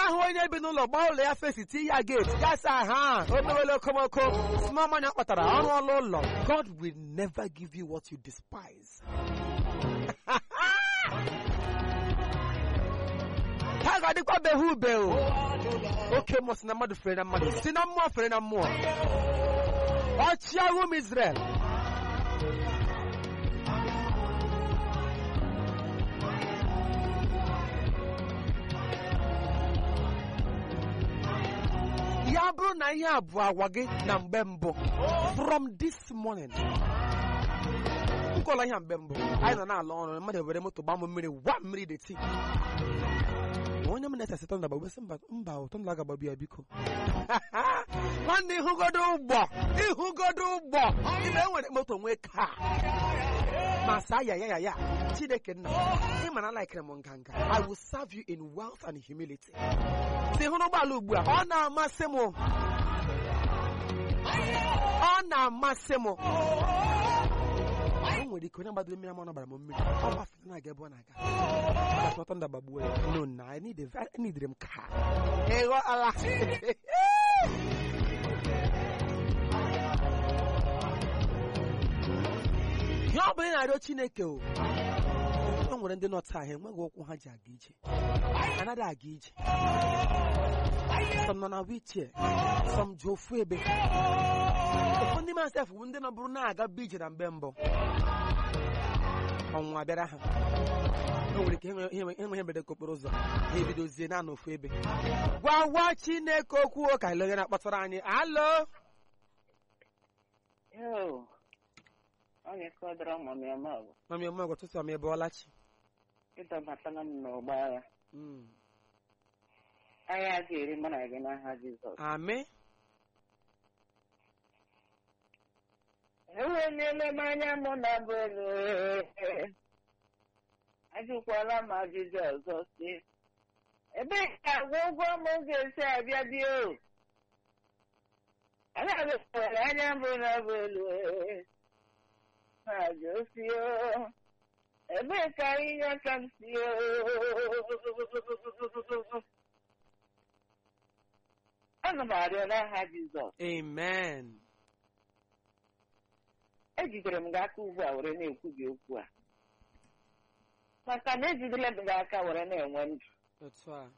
ahụ onye bi n'ụlọ gbaa ụlọ ya fesi ti ya gate ya sa ha o mewele okomoko small money ọ kpatara ọrụ ọlụ ụlọ God will never give you what you despise ha ga-adịkwa behe ube o oke mmụọ si na mmadụ fere na mmadụ si na mmụọ fere na mmụọ ọchịagha ụmụ Israel ya bụrụ na ihe a bụ agwa gị na mgbe mbụ from this morning nkọla ihe mgbe mbụ anyị nọ na-ala ọrụ mmadụ were moto gbaa m mmiri wa mmiri dị tii onye m na-ese tọnda gbagbe sị mba mba tọnda ga-agbagbu ya biko nwanne ịhụgodo ụgbọ ịhụgodo ụgbọ ime enwere moto nwee kaa ma saa ya ya ya ya chineke nna ị mara laikere m nganga i will serve you in wealth and humility si hụrụ ụgbọala ugbu a ọ na-amasị m ọ na-amasị m o nwere ike onye gbadoro mmiri ama ọ gbara m mmiri ọ gbafere na-aga ebe ọ na-aga ọtọ nda gbagbuo ya no na I need a- I needed m ka ịghọ ala ihe ọ bụla ị na-arịọ Chineke o o nwere ndị nọ taa ha enweghị ụkwụ ha ji aga ije anaghị aga ije some nọ na wheelchair some ji ofu ebe ụfọdụ ndị masef bụ ndị nọbụrụ na-aga bụ ije na mgbe mbụ ọnwụnwa bịara ha o nwere ike enwe ihe mberede nke okporo ụzọ ha ebidozie na n'ofu ebe gwawa Chineke okwu o ka ilege na-akpọtara anyị alo Yo, onye kọdara ụmụ m eme ọgụ mami omegwe tụtụ m ebe ọlachi ịdọbatala m n'ọgba agha Mm. agha ga-eri mụ na gị n'aha Jizọs amị eweliela m anya mụ na bụ elu ajụkwala m ajụjụ ọzọ si ebee ka agwa ụgwọ m ga-esi abịa dị o agaghịkwara anya mbụ na bụ elu na-ajụ si o ebee ka ihe aka m si o ana m arịọ n'aha Jizọs amen ejidere m gị aka ugbu a were na-ekwu gị okwu a maka na ejidela m gị aka were na-enwe ndụ otu a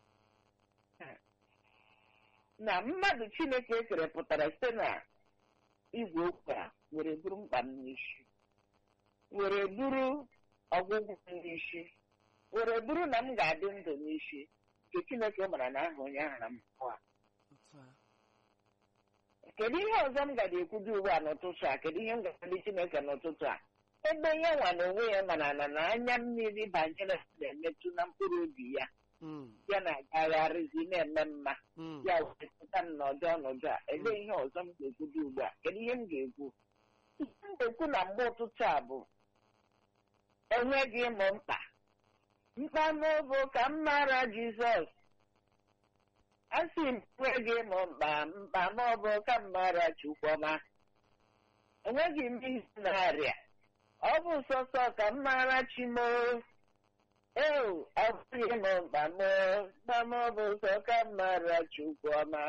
na mmadụ chineke ekere pụtara site na igwe okwu a were buru mkpa m n'isi were buru ọgwụgwụ m n'isi were buru na m ga-adị ndụ n'isi nke chineke mara na aha onye ahụ na mpụ a otu a kedu ihe ọzọ m gara ekwudo ugbu a n'ụtụtụ a kedu ihe m ga-adị chineke n'ụtụtụ a ebe ya nwa na onwe ya mana na na anya mmiri banyere na-emetụ na mkpụrụ obi ya Mm, ya na-agagharịzi na-eme mma mm. ya wepụta m n'ọdị ọnọdụ a elee ihe ọzọ m ga-ekwudo ugbu a kedu ihe m ga-ekwu ihe m ga-ekwu na mgbe ụtụtụ a bụ enweghị ịmụ mkpa mkpa n'obo ka m mara jizọs asị m enweghị ịmụ mkpa mkpa n'ọbụ ka m mara chukwuma enweghị m ihe na-arịa ọ bụ sọsọ ka m mara chimo ee ọ bụghị m mkpa m mkpa m bụ sọ ka m mara chukwuma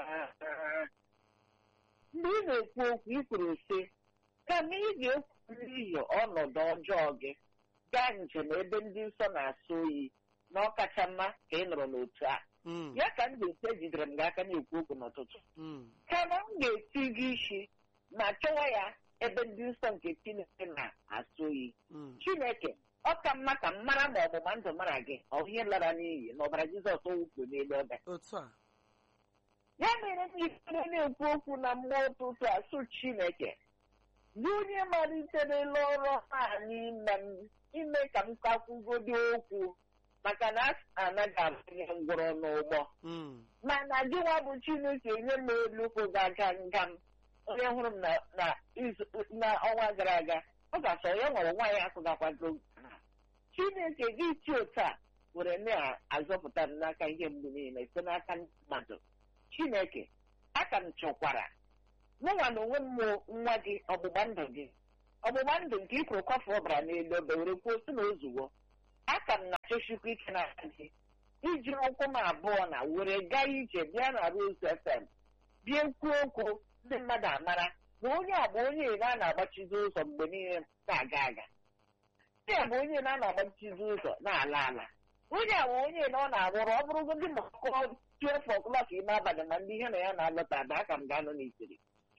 mgbe ị na-ekwu okwu ị kwuru sị kama ị ga-ekwu n'ihi ọnọdụ ọjọọ gị gaa njem ebe ndị nsọ na-asọ oyi na ọkacha mma ka ị nọrọ n'otu a Mm, ya ka m ga-esi ejidere m gị aka na-ekwu okwu n'ụtụtụ mm. kama m ga-eti gị isi ma chọwa ya ebe ndị nsọ nke Chineke na-asọ oyi Mm. Chineke ọ ka mma ka m mara ma ọgbụgba ndụ mara gị ọ bụ ihe lara n'iyi na ọbara Jizọs o wụpụ n'elu obe otu a ya mere m ifere na-ekwu okwu na mmụọ ụtụtụ asụ Chineke gị onye maliterela ọrụ a n'ime m ime ka m kakwugodo okwu maka na a anaghị abụnye ngwọrọ n'ụgbọ Mm, mana gị nwa bụ Chineke nye m elu kwụgaga nga m onye hụrụ m na- na izu- n'ọnwa gara aga ọ ga-asọ ya nwere nwaanyị akụgakwago Chineke gị chi otu a were na-azọpụta m n'aka ihe mgbu niile site n'aka ndị mmadụ Chineke aka m chọkwara mụnwa na onwe m mụ nwa gị ọgbụgba ndụ gị ọgbụgba ndụ nke ị kwuru kwafe ọbara n'elu obe were kwuo si na ozuwo aka m na-achọchikwa ike n'aka gị iji ụkwụ m abụọ na were gaa ije bịa na Rose FM bịa kwuo okwu ndị mmadụ amara na onye a bụ onye ire a na-agbachizi ụzọ mgbe niile na-aga aga onye a bụ onye na a na-agbachizi ụzọ na-ala ala onye a bụ onye na ọ na-arụrụ ọ bụrụgodị ma ọkụkọ tuefu ọkụlọka ime abalị ma ndị ihe na ya na-alọta ada aka m ga-anọ n'itiri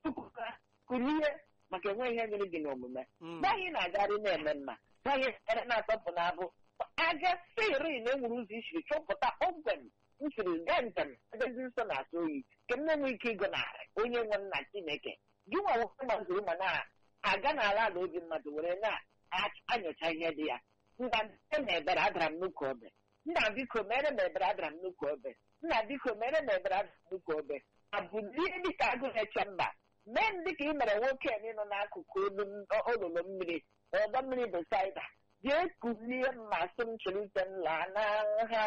kulie maka enweghị ihe nyere gị n'omume Mm. gbaghị na-agarị na-eme mma gbaghị ere na-atọpụ n'abụ aja siri na enwere ụzọ isiri chọpụta kpọmkwem m siri gaa njem ebe ndị nsọ na-atụ oyi nke m na-enwe ike ịgọnarị onye nwe nna Chineke gị nwa nwoke gbazuru ma na-aga n'ala ala obi mmadụ were na-anyocha ihe dị ya nna nne m ebere adara m nnukwu obe nna biko mere m ebere adara m nnukwu obe nna biko mere m ebere adara m nnukwu obe abụlie dịka agụ na-eche mba mee m dịka ị mere nwoke a nọ n'akụkụ olu m- olulu mmiri ọdọ mmiri Besaida jee kulie m ma sị m chịrịte m laa n'aha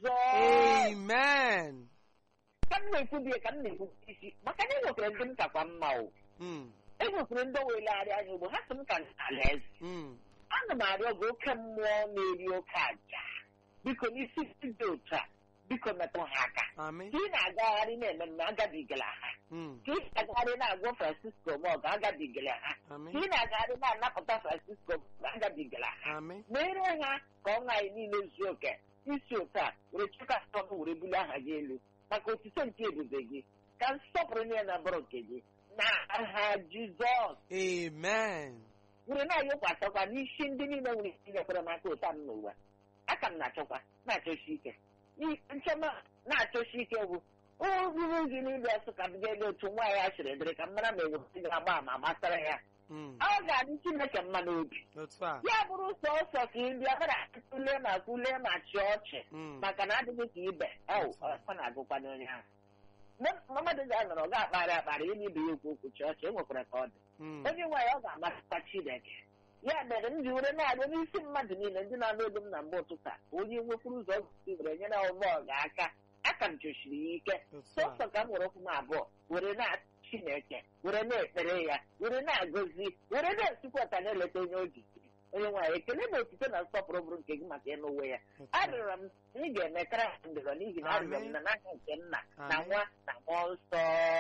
Jizọs Amen. ka m na-ekwu die ka m na-ekwu isi maka na enwekwara ndị m kakwa mma o Mm. enwekwara ndị welegharị anya ugbo ha sị m ka ala eze Mm. ana m arịọ gị oke mmụọ na-eri oke aja biko n'isi ndị dị otu a biko metụ ha aka Amen. ka ị na-agagharị na-eme mme agabigala ha Mm. ka ị na-agagharị na-agwọ Francisco mọgụ agabigala ha ka Amen. ị na-agagharị na-anapụta Francisco agabigala ha Amen. mere ha ka ọnwa anyị niile zuo oke isi otu a were chụka ọnụ were bulie aha gị elu maka otito nke ebube gị ka nsọpụrụ niile na bụrụ nke gị na aha Jizọs Amen. were na-ayọkwasịkwa n'isi ndị niile nwere ike inyekwara m aka ụta m n'ụwa aka m na-achọkwa na-achọsi ike N'i- nchọma na-achọsi ike bụ oruru gị niile ọsọ ka m ga-ele otu nwaanyị a sịrị dịrị ka m mara ma enwere ga-agba ama gbasara ya Mm. ọ ga-adị Chineke mma n'obi Otu a. ya bụrụ sọsọ ka ị bịa mara tụlee ma kwulee ma chịa ọchị Mm. maka na adịghị ka ibe ọ ọ na-agụkwa n'onye ahụ mgbe mmadụ ga-anọrọ ọ ga-akparị akparị onye ibe ya okwu okwu chịa ọchị enwekwara ka ọ dị Mm. onye nwaanyị ọ ga-amasịkwa Chineke ya mere m ji were na-arịọ n'isi mmadụ niile ndị na-anụ olu m na mgbe ụtụtụ a onye nwekwuru ụzọ ọgụgụ were nyere ọgbọ ga aka aka m chọsiri ya ike Otu a. sọsọ ka m were ụkwụ m abụọ were na Chineke were na-ekpere ya were na-agọzi were na-esikwa ọta na-eleta onye o ji onye nwaanyị ekele na otito na nsọpụrụ bụrụ nke gị maka ịnụ uwe ya Otu a. arịọrọ m na ị ga-emekara m ndịrọ n'ihi na arịọrọ m na n'aka nke nna na Amen. nwa na mmụọ nsọ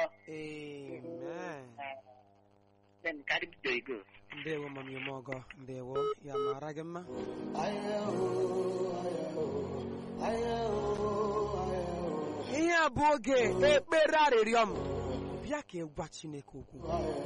Amen. Nne m, ka anyị bido ego. Ndewo mami Omogo. Ndewo. Ya mara gị mma. Ihe a bụ oge ekpere arịrịọ m. Bịa ka ị gwa Chineke okwu.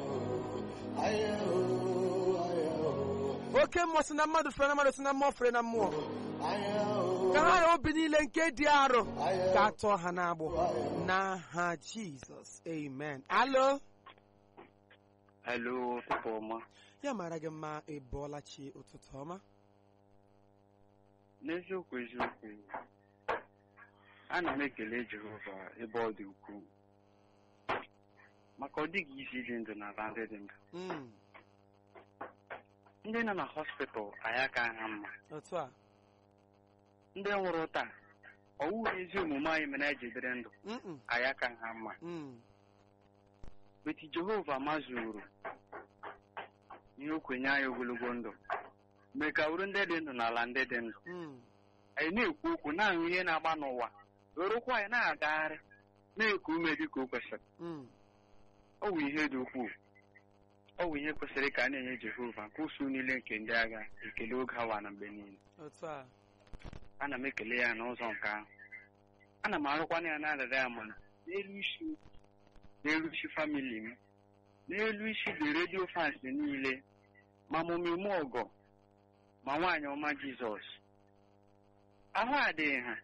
Oke mmụọ si na mmadụ fere na mmadụ si na mmụọ fere na mmụọ. Ka ha na obi niile nke dị arọ ka a tụọ ha n'agbụ. N'aha Jizọs. Amen. Alo. Hello, ụtụtụ ọma. Ya mara gị mma ị bọọla chi ụtụtụ ọma. N'eziokwu eziokwu, ana m ekele Jehova ebe ọ dị ukwuu. Maka ọ dịghị isi iji ndụ n'ala ndị dị ndụ. Mm. Ndị nọ na hospital anyị aka ha mma. Otu a. Ndị nwụrụ taa, ọ wụghị ezi omume anyị mere anyị ji dịrị ndụ. Mm-mm. Anyị aka ha mma. Mm. Beti Jehova mazuru ihe o kwenye anyị ogologo ndụ. Mee ka uru ndị dị ndụ n'ala ndị dị ndụ. Mm. anyị na-ekwu okwu na-ahụ ihe na-agba n'ụwa werụkwa anyị na-agagharị na-eku ume dị ka o kwesịrị Mm. ọ bụ ihe dị ukwuu ọ bụ ihe kwesịrị ka a na-enye Jehova nke usu niile nke ndị agha ekele oge awa na mgbe niile Otu a. ana m ekele ya n'ụzọ nke ahụ ana m arụkwana ya na-adada ya mana n'elu isi n'elu isi famili m n'elu isi dị redio fans niile ma mụmime ọgọ ma nwaanyị ọma Jizọs ahụ adịghị ha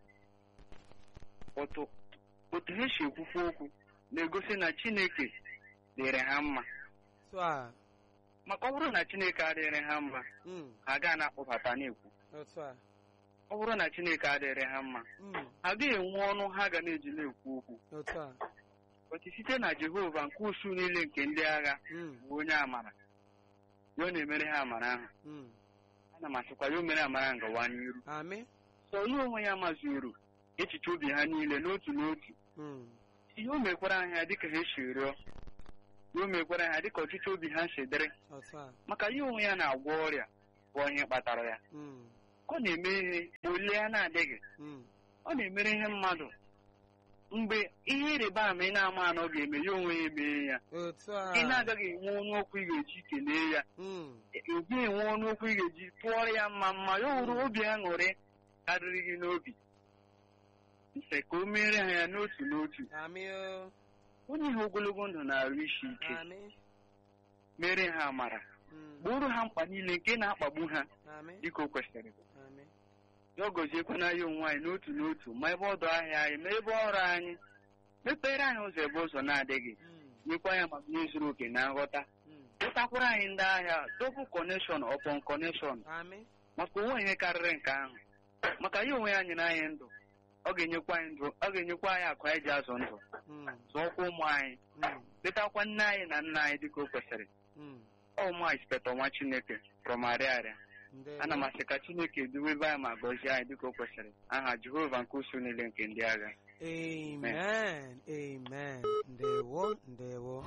otu otu ha si ekwukwu okwu na-egosi na Chineke dịrị ha mma Otu a. maka ọ bụrụ na Chineke adịrị ha mma Mm. ha gaa na-akpọbata na-ekwu Otu a. ọ bụrụ na Chineke adịrị ha mma Mm. ha gaghị enwe ọnụ ha ga na-eji na-ekwu okwu Otu a. otu site na Jehova nke usu niile nke ndị agha Mm. bụ onye amara ya ọ na-emere ha amara ahụ Mm. ana m asịkwa ya o mere amara ngawa n'iru Amị. sọ ya onwe ya mazuru echiche obi ha niile n'otu n'otu Mm. ihe o mekwara ha dịka ha si rịọ ya o mekwara ha dịka ọchịchị obi ha si dịrị Otu a. maka ya onwe ya na-agwọ ọrịa bụ ihe kpatara ya Mm. ka ọ na-eme ihe ma olie ya na-adịghị Mm. ọ na-emere ihe mmadụ mgbe ihe ịrịba ama ị na-ama anọ ga-eme ya onwe ya emee ya otu a ị na-agaghị enwe ọnụ okwu ị ga-eji kelee ya Mm, ị gaghị enwe ọnụ okwu ị ga-eji tụọrọ ya mma mma ya wuru obi aṅụrị karịrị gị n'obi nse ka o meere ha ya n'otu n'otu amị o onye ihe ogologo ndụ na-arụ isi ike amị mere ha amara Mm, gboro ha mkpa niile nke na-akpagbu ha amị dịka o kwesịrị amị ya ọ gọziekwana ya onwe anyị n'otu n'otu ma ebe ọdụ ahịa anyị ma ebe ọrụ anyị mepere anyị ụzọ ebe ụzọ na-adịghị Mm, nyekwa ya maka ihe zuru oke na nghọta mm, ụtakwara anyị ndị ahịa double connection upon connection amị maka onwe ihe karịrị nke ahụ maka ya onwe ya nyere anyị ndụ ọ ga-enyekwa anyị ndụ ọ ga-enyekwa anyị akụ anyị ji azụ ndụ Mm, zụọkwa ụmụ anyị mm, letakwa nne anyị na nna anyị dịka o kwesịrị mm. ọ ụmụ anyị sipeta nwa chineke prọmarịarịa Ndewo. ana m asị ka chineke duwebe anyị ma gọzie anyị dịka o kwesịrị aha jehova nke usu niile nke ndị agha Amen. Amen. Ndewo, ndewo.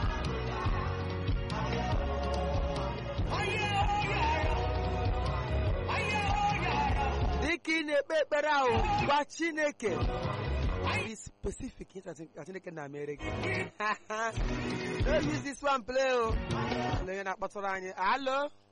Dịka ị na-ekpe ekpere ahụ gwa Chineke be specific ihe ka Chineke na-emere gị. Don't use this one play o. Olee onye na-akpọtụrụ anyị. Alo.